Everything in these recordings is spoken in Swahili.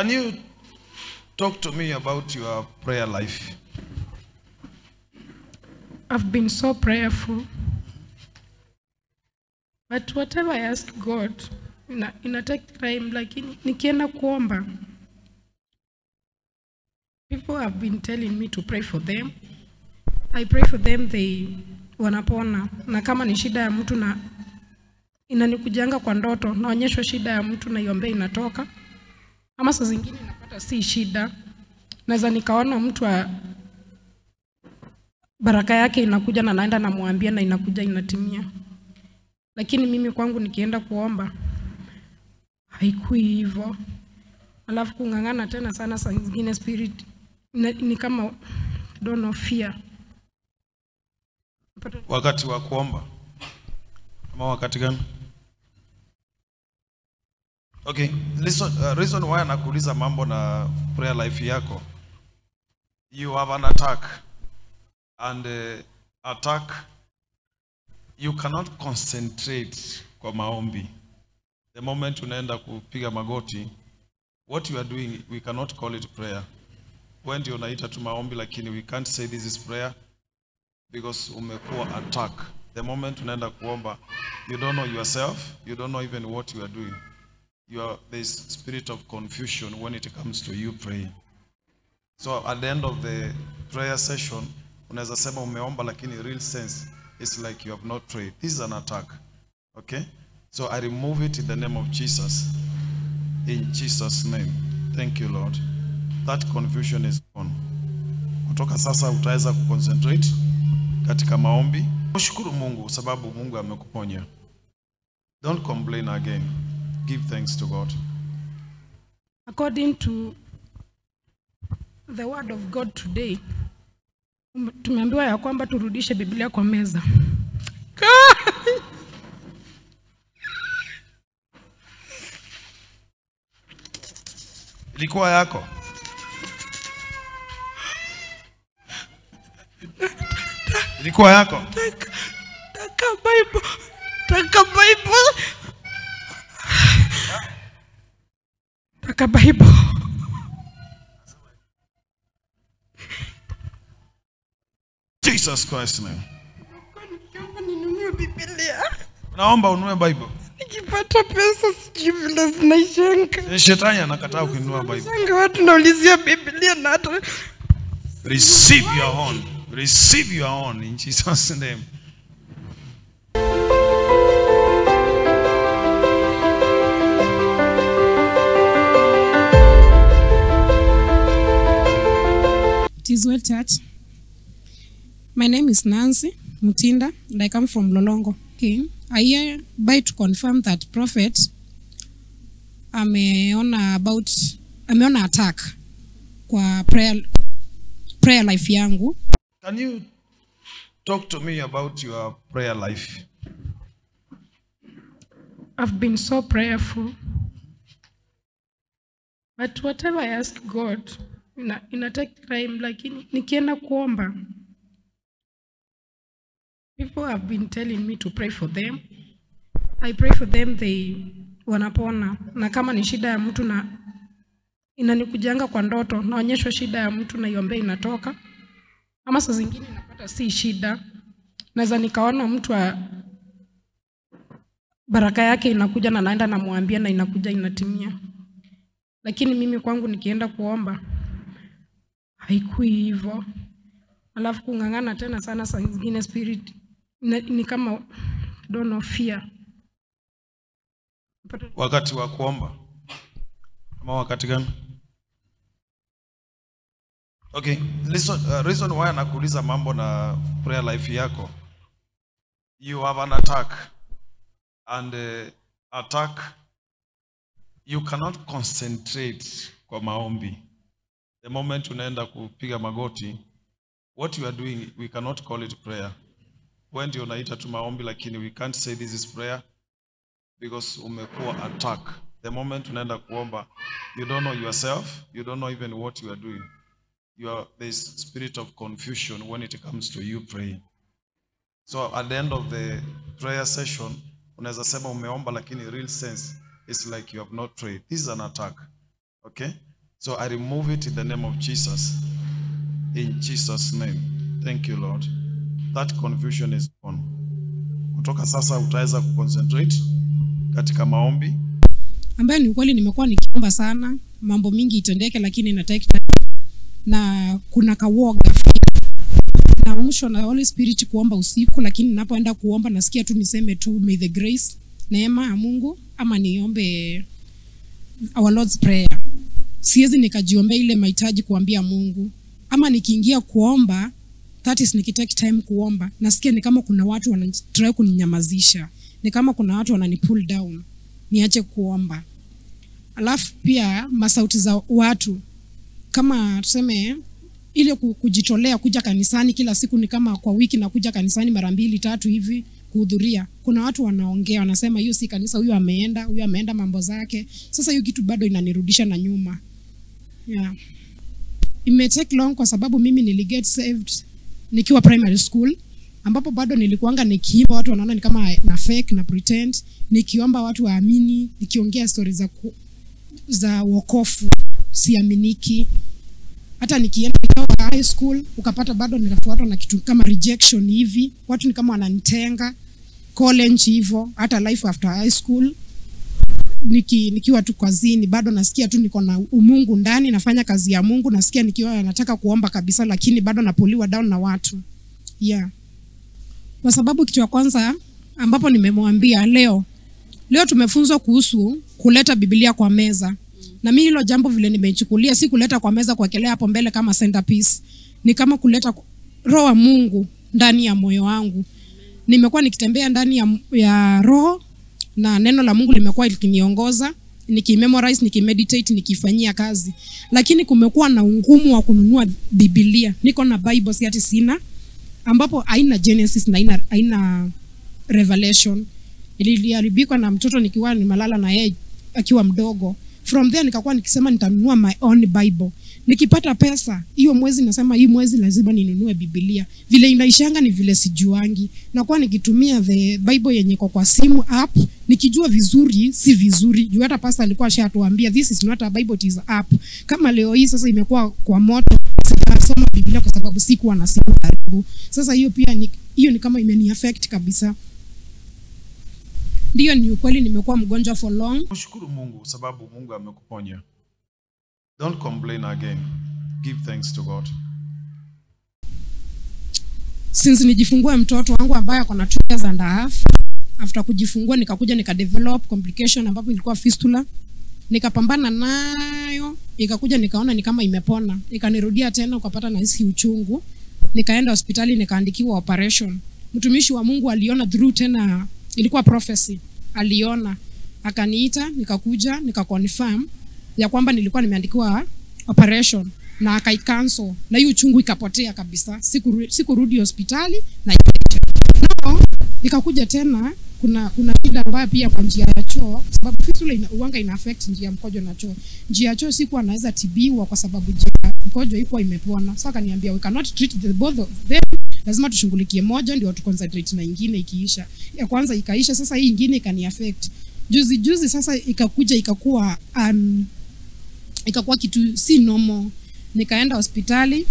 Can you talk to me about your prayer life? I've been so prayerful. But whatever I ask God, ina, ina take time lakini nikienda kuomba people have been telling me to pray for them. I pray for them they wanapona. Na kama ni shida ya mtu na inanikujanga kwa ndoto, naonyeshwa shida ya mtu na iombea inatoka. Ama saa zingine napata si shida. Naweza nikaona mtu wa baraka yake inakuja na naenda namwambia na inakuja inatimia. Lakini mimi kwangu nikienda kuomba haikui hivyo. Alafu kung'ang'ana tena sana, saa zingine spirit ni, ni kama don't know fear. Wakati wa kuomba ama wakati gani? Okay, listen, uh, reason why nakuuliza mambo na prayer life yako. You have an attack and uh, attack you cannot concentrate kwa maombi. The moment unaenda kupiga magoti, what you are doing we cannot call it prayer. Wewe ndio unaita tu maombi lakini we can't say this is prayer because umekuwa attack. The moment unaenda kuomba, you don't know yourself, you don't know even what you are doing. You are there's spirit of confusion when it comes to you praying. So at the end of the prayer session, unaweza sema umeomba lakini real sense is like you have not prayed. This is an attack. Okay? So I remove it in the name of Jesus. In Jesus name. Thank you Lord. That confusion is gone. Kutoka sasa utaweza kuconcentrate katika maombi. Mshukuru Mungu sababu Mungu amekuponya. Don't complain again. Give thanks to God. According to the word of God today, um- tumeambiwa ya kwamba turudishe Biblia kwa meza. Ilikuwa yako. Ilikuwa yako. Taka Bible, taka Bible, taka Bible. Jesus Christ name. Nikiomba ninunue Biblia, Naomba ununue Bible. nikipata pesa sijui vile zinaishanga. Eh, Shetani anakataa kununua Bible. Shanga watu naulizia Biblia na hata Receive your own. Receive your own in Jesus name. It is well church. My name is Nancy Mutinda and I come from Lolongo. Okay. I hereby to confirm that prophet ameona about ameona attack kwa prayer, prayer life yangu. Can you talk to me about your prayer life? I've been so prayerful. But whatever I ask God, ina, ina take time lakini nikienda kuomba people have been telling me to pray for them. I pray for them they wanapona. Na kama ni shida ya mtu na inanikujanga kwa ndoto, naonyeshwa shida ya mtu na iombea inatoka. Ama saa zingine napata si shida. Naweza nikaona mtu wa baraka yake inakuja na naenda namwambia na inakuja inatimia. Lakini mimi kwangu nikienda kuomba haikui hivyo. Alafu kung'ang'ana tena sana, saa zingine spirit ni, ni kama don't know fear. Wakati wa kuomba ama wakati gani? Okay, listen, uh, reason why nakuuliza mambo na prayer life yako. You have an attack and uh, attack you cannot concentrate kwa maombi. The moment unaenda kupiga magoti, what you are doing we cannot call it prayer. Wewe ndio unaita tu maombi lakini we can't say this is prayer because umekuwa attack. The moment unaenda kuomba, you don't know yourself, you don't know even what you are doing. You are there's spirit of confusion when it comes to you praying. So at the end of the prayer session, unaweza sema umeomba lakini real sense is like you have not prayed. This is an attack. Okay? So I remove it in the name of Jesus. In Jesus' name. Thank you, Lord. That confusion is gone. Kutoka sasa utaweza kuconcentrate katika maombi. ambayo ni ukweli nimekuwa nikiomba sana mambo mingi itendeke lakini ina take time na kuna kawoga naamshwa na Holy Spirit kuomba usiku lakini ninapoenda kuomba nasikia tu niseme tu may the grace neema ya Mungu ama niombe our Lord's prayer siwezi nikajiombea ile mahitaji kuambia Mungu ama nikiingia kuomba that is nikitake time kuomba nasikia ni kama kuna watu wanatry kuninyamazisha ni kama kuna watu wanani pull down niache kuomba alafu pia masauti za watu kama tuseme ile ku- kujitolea kuja kanisani kila siku ni kama kwa wiki na kuja kanisani mara mbili tatu hivi kuhudhuria kuna watu wanaongea wanasema hiyo si kanisa huyu ameenda huyu ameenda mambo zake sasa hiyo kitu bado inanirudisha na nyuma yeah. Ime take long kwa sababu mimi niliget saved nikiwa primary school ambapo bado nilikuanga nikiimba watu wanaona ni kama na fake na pretend nikiomba watu waamini nikiongea stori za ku, za wokofu siaminiki hata nikienda nikiwa high school ukapata bado ninafuatwa na kitu kama rejection hivi watu ni kama wananitenga college hivyo hata life after high school niki, nikiwa tu kazini bado nasikia tu niko na umungu ndani nafanya kazi ya mungu nasikia nikiwa nataka kuomba kabisa lakini bado napuliwa down na watu yeah kwa sababu kitu ya kwanza ambapo nimemwambia leo leo tumefunzwa kuhusu kuleta biblia kwa meza na mi hilo jambo vile nimeichukulia si kuleta kwa meza kuwekelea hapo mbele kama centerpiece ni kama kuleta roho wa mungu ndani ya moyo wangu nimekuwa nikitembea ndani ya, ya roho na neno la mungu limekuwa likiniongoza nikimemorize nikimeditate nikifanyia kazi lakini kumekuwa na ungumu wa kununua bibilia niko na bible si ati sina ambapo haina genesis na haina, haina revelation iliharibikwa na mtoto nikiwa nimelala na yeye akiwa mdogo from there nikakuwa nikisema nitanunua my own bible nikipata pesa hiyo mwezi nasema hii mwezi lazima ninunue bibilia vile inaishanga ni vile sijuangi nakuwa nikitumia the bible yenye iko kwa simu app nikijua vizuri si vizuri juu hata pasta alikuwa ashatuambia this is not a bible it is a app kama leo hii sasa imekuwa kwa moto sitasoma biblia kwa sababu sikuwa na simu karibu sasa hiyo pia ni hiyo ni kama imeni affect kabisa ndiyo ni ukweli nimekuwa mgonjwa for long Mshukuru Mungu sababu Mungu amekuponya. Don't complain again. Give thanks to God. since nijifungue mtoto wangu ambaye ako na two years and a half after kujifungua nikakuja nikadevelop complication ambapo ilikuwa fistula nikapambana nayo ikakuja nikaona ni kama imepona ikanirudia tena ukapata na hisi uchungu nikaenda hospitali nikaandikiwa operation mtumishi wa mungu aliona through tena ilikuwa prophecy aliona akaniita nikakuja nikaconfirm ya kwamba nilikuwa nimeandikiwa operation na akaicancel na hiyo uchungu ikapotea kabisa sikurudi siku hospitali na ikaisha. no, ikakuja tena kuna kuna shida ambayo pia kwa njia ya choo sababu fistula ina, uwanga ina affect njia ya mkojo na choo njia ya choo sikuwa naweza tibiwa kwa sababu njia ya mkojo ikuwa imepona sasa akaniambia we cannot treat the both of them lazima tushughulikie moja ndio tu concentrate na ingine ikiisha ya kwanza ikaisha sasa hii ingine ikani affect juzi juzi sasa ikakuja ikakuwa um, ikakuwa kitu si normal nikaenda hospitali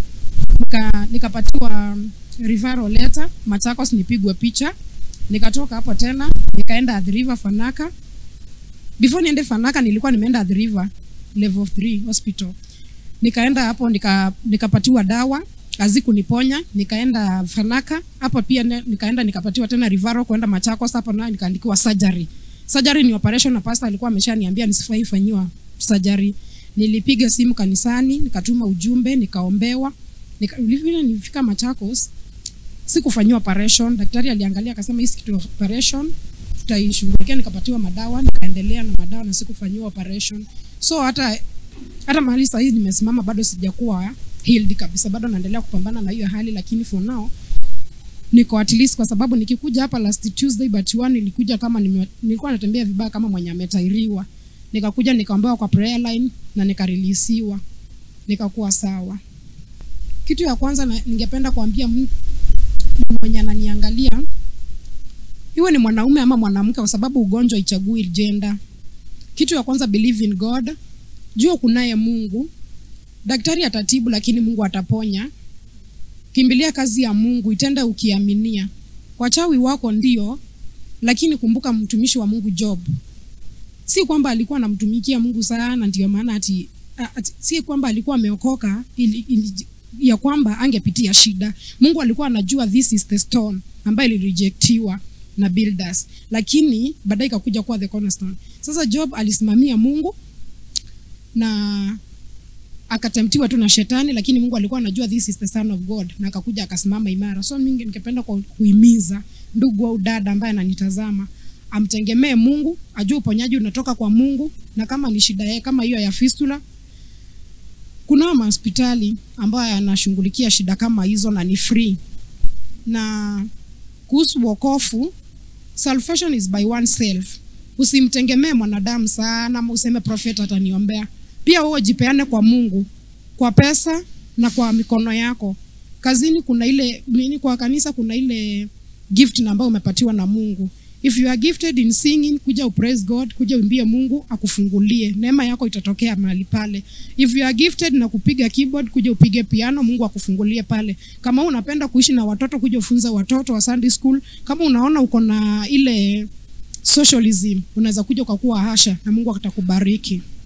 nika, nikapatiwa um, referral letter Machakos nipigwe picha nikatoka hapo tena nikaenda Athi River Fanaka before niende Fanaka nilikuwa nimeenda Athi River level 3 hospital nikaenda hapo nika, nikapatiwa dawa hazikuniponya nikaenda Fanaka hapo pia ne, nikaenda nikapatiwa tena referral kwenda Machakos hapo nayo nikaandikiwa surgery surgery ni operation na pastor alikuwa ameshaniambia nisifai fanyiwa surgery nilipiga simu kanisani nikatuma ujumbe nikaombewa nika, vile nilifika Machakos sikufanyiwa operation daktari aliangalia akasema hii si kitu ya operation tutaishughulikia nikapatiwa madawa nikaendelea na madawa na sikufanyiwa operation so hata hata mahali sahii nimesimama bado sijakuwa healed kabisa bado naendelea kupambana na hiyo hali lakini for now niko at least kwa sababu nikikuja hapa last Tuesday but one nilikuja kama nime, nilikuwa natembea vibaya kama mwenye ametairiwa nikakuja nikaombewa kwa prayer line na nikarelisiwa nikakuwa sawa kitu ya kwanza na, ningependa kuambia mtu mwenye ananiangalia iwe ni mwanaume ama mwanamke kwa sababu ugonjwa ichagui gender kitu ya kwanza believe in god jua kunaye mungu daktari atatibu lakini mungu ataponya kimbilia kazi ya mungu itenda ukiaminia wachawi wako ndio lakini kumbuka mtumishi wa mungu job si kwamba alikuwa anamtumikia mungu sana ndio maana ati, ati si kwamba alikuwa ameokoka ili, ili, ya kwamba angepitia shida mungu alikuwa anajua this is the stone ambayo ilirejectiwa na builders lakini baadaye ikakuja kuwa the cornerstone sasa job alisimamia mungu na akatemptiwa tu na shetani lakini mungu alikuwa anajua this is the son of god na akakuja akasimama imara so mingi ningependa ku- kuhimiza ndugu au dada ambaye ananitazama amtegemee mungu ajue uponyaji unatoka kwa mungu na kama ni shida yake kama hiyo ya fistula kunao mahospitali ambayo yanashughulikia shida kama hizo na ni free na kuhusu wokofu salvation is by oneself usimtegemee mwanadamu sana ama useme prophet ataniombea pia wewe jipeane kwa mungu kwa pesa na kwa mikono yako kazini kuna ile nini kwa kanisa kuna ile gift na ambayo umepatiwa na mungu if you are gifted in singing kuja upraise god kuja uimbie mungu akufungulie neema yako itatokea mahali pale if you are gifted na kupiga keyboard kuja upige piano mungu akufungulie pale kama unapenda kuishi na watoto kuja ufunze watoto wa sunday school kama unaona uko na ile socialism unaweza kuja ukakuwa hasha na mungu atakubariki